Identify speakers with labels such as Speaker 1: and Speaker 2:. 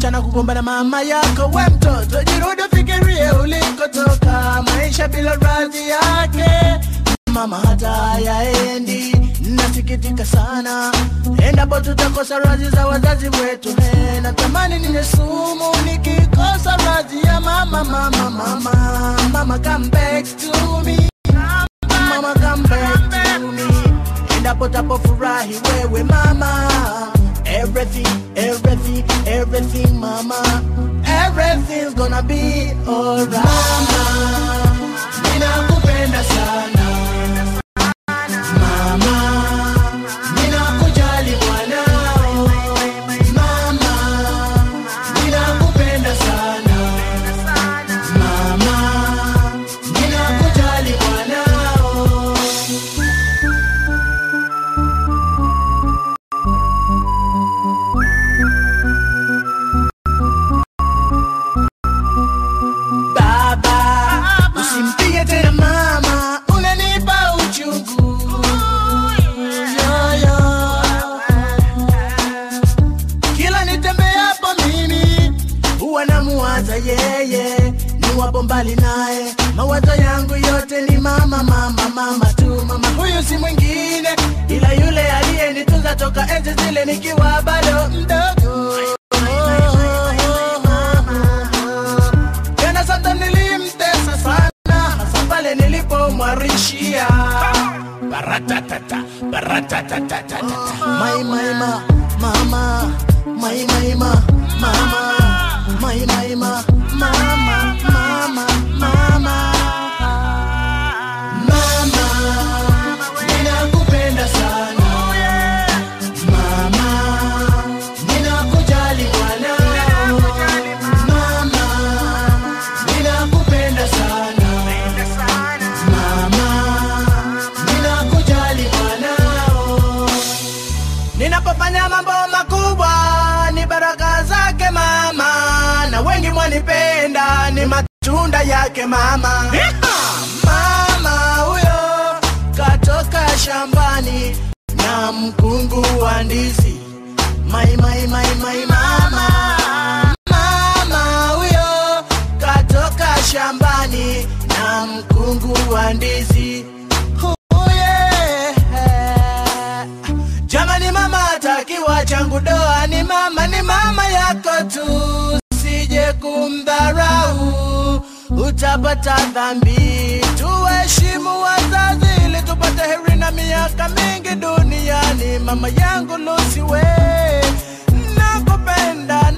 Speaker 1: achana kugombana mama yako we mtoto jirudi fikirie ulikotoka maisha bila radhi yake mama hata hayaendi nasikitika sana endapo tutakosa radhi za wazazi wetu he natamani ninye sumu nikikosa radhi ya mama mama mama mama come back to me mama come back to me endapo tapofurahi wewe mama everything everything everything mama everything's gonna be alright mama ninakupenda sana mama ninakujali mwanao mama ninakupenda sana mama ninakujali mwanao baba usimpige tena mama unanipa uchungu Yo, yo. kila nitembeapo mimi huwa namuwaza yeye niwapo mbali naye mawazo yangu yote ni mama mama mama tu mama huyu si mwingine ila yule aliyenitunza toka enzi zile nikiwa bado mdogo tena sasa nilimtesa sana hasa pale nilipomwarishia baratatata baratatatata mai mai ma mama mai mai ma mama mai mai ma mama mama mama mama ninakupenda sana mama ninakujali mwanao mama ninakupenda sana mama ninakujali mwanao ninapofanya mambo makubwa ni baraka zake mama na wengi mwanipenda ni matunda yake mama mama huyo katoka shambani na mkungu wa ndizi mai mai mai mai mama mama huyo katoka shambani na mkungu wa ndizi Oh, yeah. Jamani mama atakiwa changu doa ni mama ni mama yako tu sije kumdharau utapata dhambi tuheshimu wazazi ili tupate heri na miaka mingi duniani mama yangu lusiwe nakupenda